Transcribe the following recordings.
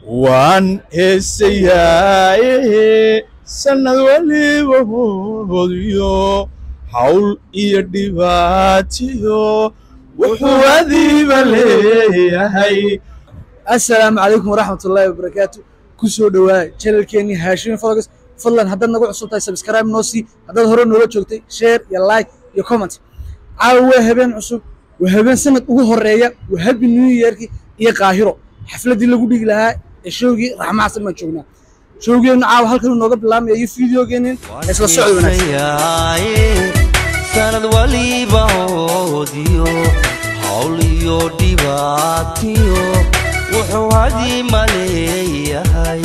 waan heesayaaye sannad waliba hoodiyo hawl iyo dhibaatiyo wuxuu adiiba leeyahay assalaamu calaykum waraxmatullaahi wabarakaatu ku soo dhowaada channelkeenii haashim fogas fadlan haddaad nagu cusub tahay subscribe noo sii haddaad hore noola joogtay share iyo like iyo comment caawa waa habeen cusub waa habeen sanad ugu horeeya waa happy new yearkii iyo qaahiro xafladdii lagu dhigi lahaa ee showgii raxma xasan baan joognaa showgeennu caawa halkan nooga bilaabmaya iyo fideogeennin isla socod wanaagsan sanad waliba hoodiyo hawl iyo dhibaatiyo wuxuu hadii maleeyahay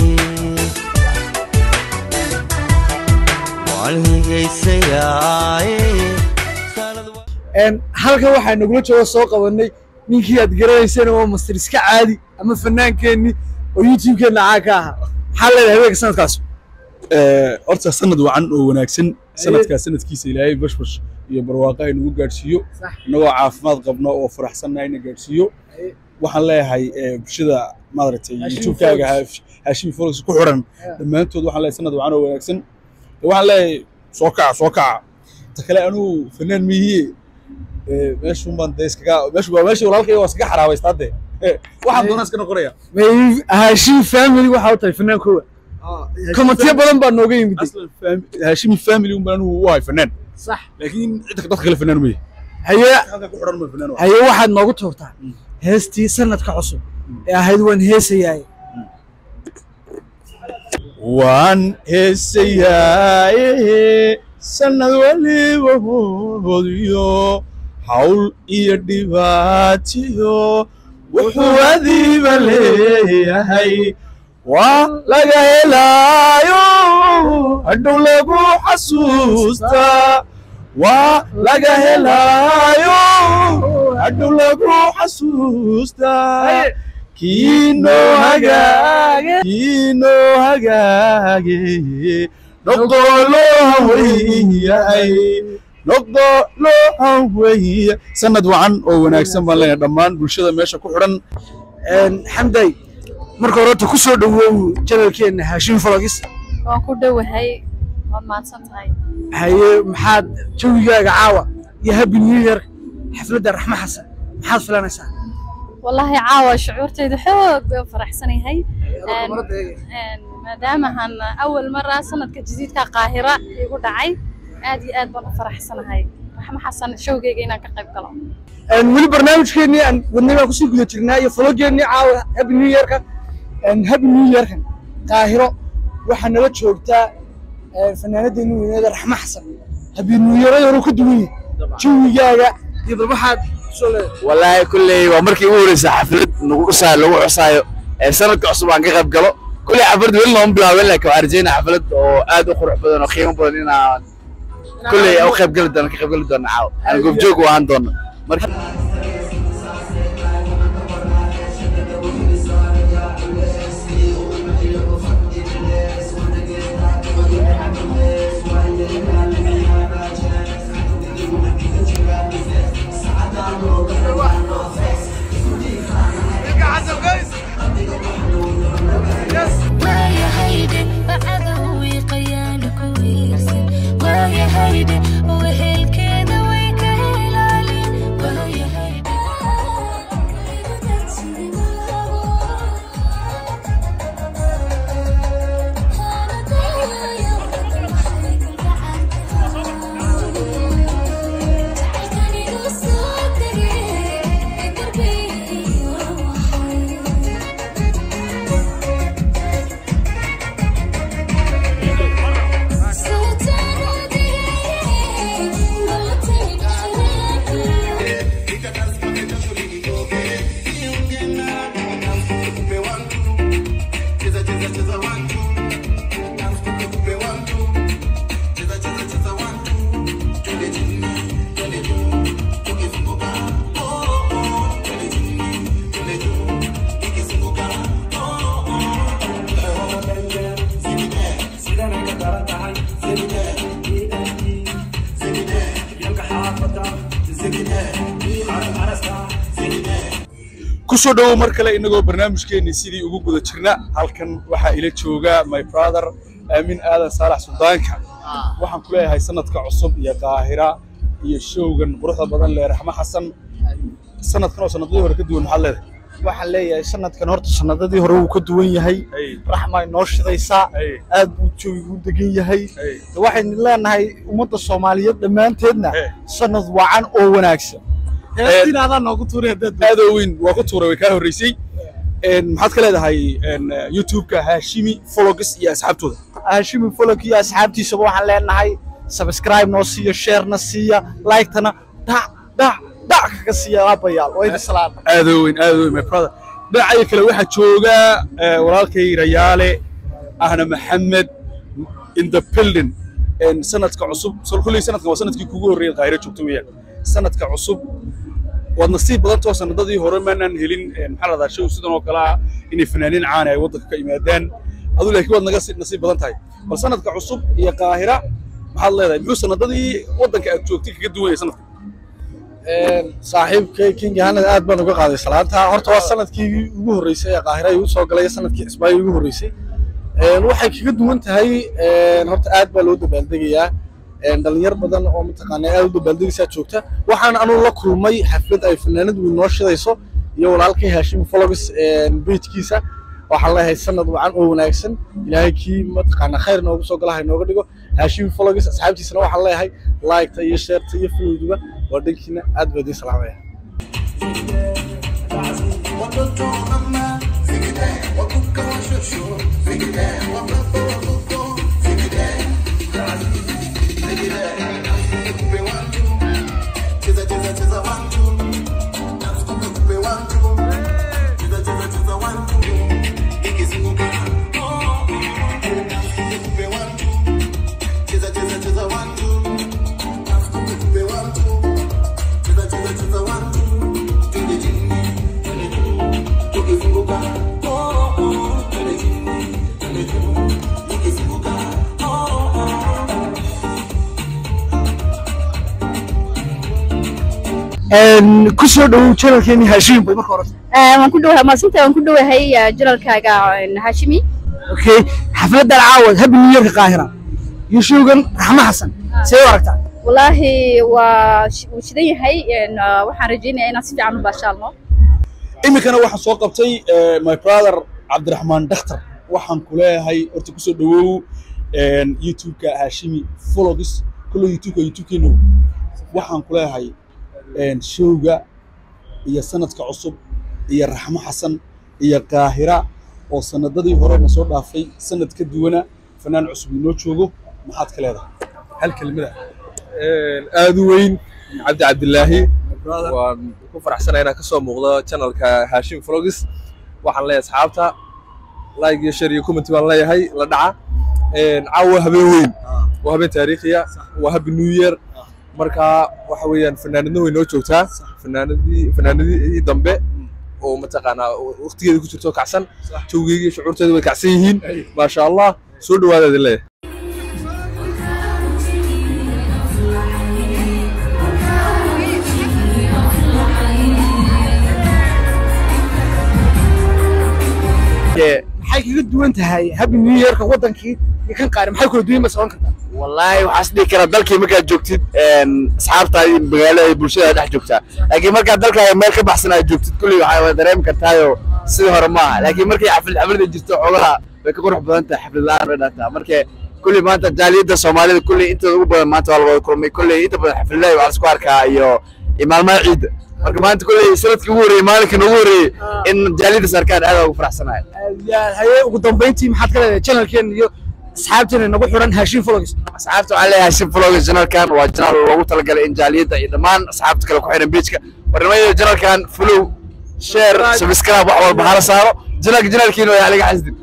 waan higaysayaaye sanad wa- Een, halkan waxaa nagula jooga soo qabanay ninkii aad garanayseen oo master iska caadi ama fanaankeenni oo youtube-keenna caa ka ahaa maxaa leedahay habeenka sanadkaas horta sanad wacan oo wanaagsan sanadkaa sanadkiisa ilaahay bashbash iyo barwaaqo ay nagu gaadhsiiyo Sax. innagoo caafimaad qabno oo faraxsannahay na gaadhsiiyo Aye. waxaan leeyahay eh, bulshada maaragtay Hashim youtube-kaaga Folos. haashim folos ku xiran Yeah. dhammaantood waxaan leeyahay sanad wacan oo wanaagsan waxaan leeyahay soo kaca soo kaca ta kale anugu fanaan miyiye meeshun baan dee iskaga meeshu waa meesha walaalkay waa iskaga xaraabaystaa hadde waxaan doonaa iska noqonaya haashim family waxaa u tahay fanaankooda komentiyo badan baa nooga yimid aslan fam- haashimi family un baan anugu u ahay fanaan sax laakiin cidda dadka kale fanaan maya haye halka ku xiran ma fanaan waa haye waxaad noogu tuurtaa heestii sanadka cusub ee ahayd waan heesayaay waan heesayaaye sannad waliba hoodiyo hawl iyo dhibaatiyo wuxuu adiiba leeyahay waa laga helaayo hadhow lagu xasuustaa waa laga helaayo hadhow lagu xasuustaa kiinoo hagaage kiinoo hagaage noqdoo loo haweeyahay noqdoo loo haweeya sanad wacan oo wanaagsan baan leenahay dhammaan bulshada meesha ku xidhan Een, xamday marka hore horta ku soo dhawoow channelkeenna haashim vlogs waan ku dhowahay waad mahadsan tahay haye maxaad jawigaaga caawa iyo happy new year xafladda raxma xasan maxaad filanaysaa wallaahi caawa shucuurtaydu xoog bay u faraxsanayahay Een, een, maadaamahan awal mara sanadka jadiidka qaahira igu dhacay aad iyo aad baan u faraxsanahay raxmo xasan showgeyga inaan ka qayb galo Een, weli barnaamijkeennii aan wadnay baan kusii guda jirnaa iyo vlogeennii caawa happy new yearka Een, happy new yearkan qaahiro waxaa nala joogtaa een, fanaanadeenni weyneeda raxma xasan happy new yearada hore ka duwan yahay jawigaaga iyo bal waxaad kusoo leedahay wallaahi kulley waa markii ugu horreysay xaflad nagu cusaayo lagu cusaayo ee sanadka cusub aan ka qayb galo kulley xaflad weli looma bilaabin laakiin waxaan rajeynaa xaflad oo aad u qurux badan oo qiimo badan inaan kulley u qayb gali doono ka qayb gali doono caawa aan goobjoog u ahaan doono marka ويا هيدي بعدوي قيالك ويرسل ويا هيدي وهل كذا ويكهلالي ويا هيدي kusoo dhowow mar kale inagoo barnaamijkeenii sidii ugu guda jirna halkan waxaa ila jooga my brother aamin aadan saalax suldaanka waxaan ku leeyahay sanadka cusub iyo qaahira iyo showgan quruxda badan lee raxmo xasan sanadkan oo sanadadii hore ka duwan maxaad leedahay waxaan leeyahay sanadkan horta sanadadii hore wuu ka duwan yahay raxmaa inoo shidaysaa aad buu joogigu degan yahay waxaynu leenahay ummadda soomaaliyeed dhammaanteedna sanad wacan oo wanaagsan heestiin adaa noogu tuuray haddaad aad oo weyn waa ku tuuray way kaa horreysay maxaad ka leedahay youtube-ka haashimi vlogs iyo asxaabtooda haashimi folok iyo asxaabtiisaba waxaan leenahay subscribe noo siiyo sharena siiya like-tana dhac dhac dhac kaga siiya aabayaal waa idin salaan aad oo weyn aad oo weyn my brother dhinacaya kale waxaa jooga eh, walaalkay rayaale ahna maxamed in the building En sanadka cusub so kulley sanadkan waa sanadkii kugu horreeyay qaahiro joogto weeyaan sanadka cusub waad nasiib badantoo sanadadii hore maanaan helin eh, maxaa la dhahaa show sidan oo kale ah inay fanaaniin caana ay waddanka ka yimaadaan adu laakiin waad naga si- nasiib badan tahay bal sanadka cusub iyo qaahira maxaad leedahay muxuu sanadadii waddanka aad joogtay kaga duwan yahay sanadka saaxiibkay king yahanad aad baan uga qaaday salaanta horta waa sanadkii ugu horreysay ee qaahira igu soo galay sanadkii cismaayo ugu horreysay Een, waxay kaga duwan tahay een, horta aad baa loo dabaaldegayaa een, dhalinyar badan oo mataqaanaa aad u dabaaldegaysaa joogta waxaan anuu la kulmay xaflad ay fanaanad weyn noo shidayso iyo walaalkay haashim vlogs bejkiisa waxaan leeyahay sanad wacan oo wanaagsan ilaahay kii mataqaanaa khayr noogu soo gala ha inooga dhigo haashim vlogs asxaabtiisana waxaan leeyahay like-ta iyo share-ta iyo followduba waa dhankiina aad baa idiin salaamaya ku soo dhowow channelkeeni haashim bay marka hore waan ku dhowahay maasinta waan ku dhowahay janalkaaga hashimi okay xafladan caawad happy new yearka qaahira iyo showgan raxmo xasan see u aragtaa wallaahi waa sh- wuu shidan yahay een, ah, waxaan rajaynayaa inaan si fiican u baashaalno iminkana waxaan soo qabtay eh, my brother cabdiraxmaan dhakhtar waxaan ku leeyahay horta kusoo dhawow en, youtube-ka haashimi vlogs kullo youtube-ka youtube-keenu waxaan ku leeyahay en, showga iyo sanadka cusub iyo raxmo xasan iyo qaahira oo sanadadii hore na soo dhaafay sanad ka duwana fanaan cusub inoo joogo maxaad ka leedahay hal kelmada aad u weyn cabdi cabdilaahi waan ku faraxsanahay inaan kasoo muuqdo channelka hashim vlogs waxaan leeyahay asxaabta like iyo share iyo comment baan leeyahay la dhaca caawa habeen weyn waa habeen taariikhiya waa happy new year marka waxa weeyaan fanaanadna way noo joogtaa fanaanadii fanaanadii dambe oo mataqaanaa waqtigeeda ku jirto kacsan jawgeega iyo shucuurteeda way kacsan yihiin maasha allah soo dhawaada idin leeyahay maxay kaga duwan tahay happy new yearka wadankii iyo kan qaari maxay kula duwan ma socon kartaa wallaahi waxaas dhihi karaa dalkii markaad joogtid een, asxaabtaadii magaalada iyo bulshada dhex joogtaa laakiin markaad dalkaaga meel ka baxsan aad joogtid kulli waxaa wada dareemi kartaayo sidii hore maaha laakiin markay xaflad xaflada jirto xogaha way ka qurux badan tahay xaflad la'aan bay dhaantaa marka kulli maanta jaaliyadda soomaalida kulli intooda ugu badan maanta waa la wada kulmay kulli inta badan xafladaha waxaa laisku arkaa iyo iyo maalmaha ciidda marka maanta kulli sanadkii ugu horreeyey maalinkii noogu horreeyey in jaaliyadda sarkaan aad ugu faraxsanahay haye ugu dambeyntii maxaad ka leedahay channelkeena iyo asxaabteena nagu xiran haashim vlogs asxaabta waxaan leeyahay shib vlog janalkan waa janal loogu talagalay in jaaliyadda iyo dhammaan asxaabta kale ku xiran pageka warnimayada janalkan follow share subscribe wax walba hala saaro janalka janalkiina waa laga xasdin